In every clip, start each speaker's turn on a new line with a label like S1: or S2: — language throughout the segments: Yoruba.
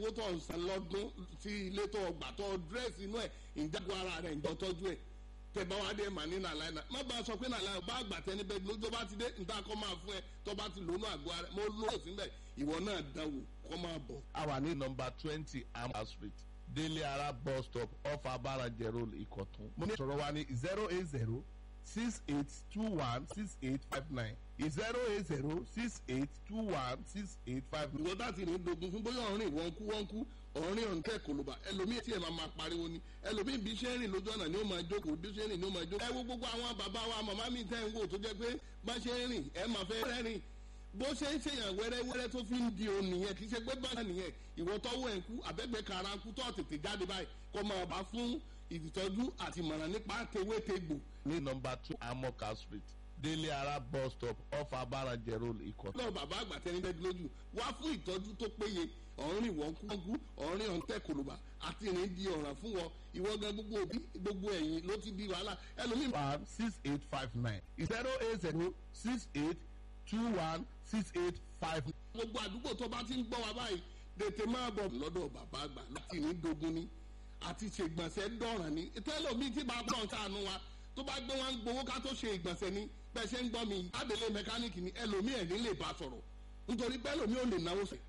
S1: owó tó ń san lọ́dún sí ilé tó gbà tó dírẹ́sì inú ẹ̀ ìjágun ara rẹ̀ ìjọ tọ́jú ẹ̀ tẹ bá wá dé mà ní nàlàyé náà má bá a sọ pé nàlàyé bá àgbà tẹni bẹ́ẹ̀ lójó bá ti dé níta kọ́ máa fún ẹ tó bá ti lónú àgọ́ ara mo lóò síbẹ̀ ìwọ náà dánwò kọ́ máa bọ̀.
S2: a wà ní nọmba twenty amber street délé ara bus stop off abarajẹ road ìkọ̀tún. mo ní sọ̀rọ̀ wa ní zero eight zero six eight two one six eight five nine zero eight zero six eight two one six eight five nine.
S1: ìwọ láti rìn dogun fún bóyá ọ̀rìn wọ́n kú wọ́n kú ọ̀rìn ọ̀nkẹ́ kòlóbà ẹlòmíì tí ẹ̀ máa máa pariwo ni ẹlòmíì bí ṣe ń rìn lójú ọ̀nà ni ó máa jókòó bí ṣe ń rìn ni ó máa jókòó. ẹ wo gbogbo àwọn bàbá wa màmá mi tẹ́ ń wò tó jẹ́ pé bá ṣe ń rìn ẹ máa fẹ́ rẹ́rìn bó ṣe ń ṣèyàn wẹ́rẹ́wẹ́rẹ́ tó fi ń di òun nìyẹn kì í ṣe pé báyà nìyẹn ìwọ tọ́wọ́ ẹ̀ ń kú àbẹ́gbẹ́ kara ń kú tó tètè jáde báyìí kó máa bá fún ìtọ́jú àti ìmọ̀ràn nípa tewétegbò
S2: ní nọmba two amoka street délé ara bus stop off abarajẹ road ìkọ̀tún.
S1: lọ́wọ́ bàbá àgbà tẹni bẹ́ẹ̀ lójú wá fún ìtọ́jú tó péye ọ̀rìn wọ́n kú wọ́n kú ọ̀rìn ọ̀ǹtẹ̀ kòlùbà àti ìrìn di ọ̀ràn fún wọn ìwọ gan gbogbo òbí gbogbo ẹ̀yìn ló ti di wàhálà ẹlòmíì.
S2: one six eight five nine zero eight zero six eight two one six eight five nine.
S1: gbogbo àdúgbò tó bá ti ń gbọ́ wa báyìí tètè máa bọ̀ lọ́dọ̀ bàbá àgbà láti ní dogun ni àti ṣègbọ̀nsẹ̀ dọ̀ràn ni tẹ́lọ̀mí tí bá bọ̀ ń sànú wa tó bá gbé wọn gbowó ká tó ṣe ìgbọ̀nsẹ̀ ni bẹ́ẹ̀ ṣe ń gbọ́ mi adèlé mẹkáníìkì ni ẹlòmí ẹ̀ ní lè bá sọ̀rọ̀ nítorí pé ẹlòmí ò lè náwó sẹ̀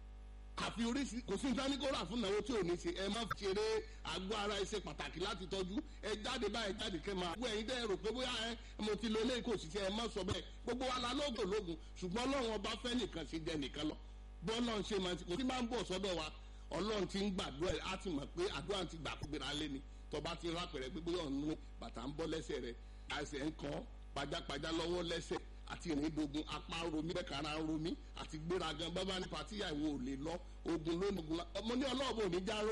S1: àfi oríṣi kò sí nǹkan ní kó rà fún náwó tí ò ní ṣe ẹ má fi ṣeré àgọ́ ara ẹ ṣe pàtàkì láti tọ́jú ẹ jáde báyìí jáde kẹ́ máa gbogbo ẹ̀yin dẹ́ rò pé bóyá ẹ mo ti lo eléyìí kò sì ṣe ẹ má sọ bẹ́ẹ̀ gbogbo wa la lóògùn lóògùn ṣùgbọ́n ọlọ́run ọba fẹ́ nìkan ṣe jẹ nìkan lọ bọ́ọ̀lọ́run ṣe máa ti kò sí máa ń bọ̀ sọ́dọ̀ wa ọlọ́run ti ń gbàdúrà á ti mọ̀ pé àdúrà ti gbà kúgbìrà lé ni tọba ti rápẹ̀rẹ̀ pé bóyá ọ̀nù bàtà ń bọ́ lẹ́sẹ̀ rẹ̀ àìsàn ń kọ́ pajápajá lọ́wọ́ lẹ́sẹ̀ àti ìrìndogun apá ń romí bẹ́ẹ̀ kára ń romí àti gbéragan bábá nípa tíyàwó ò lè lọ ogun lónìí ogun ọmọ ní ọlọ́ọ̀bù ò ní já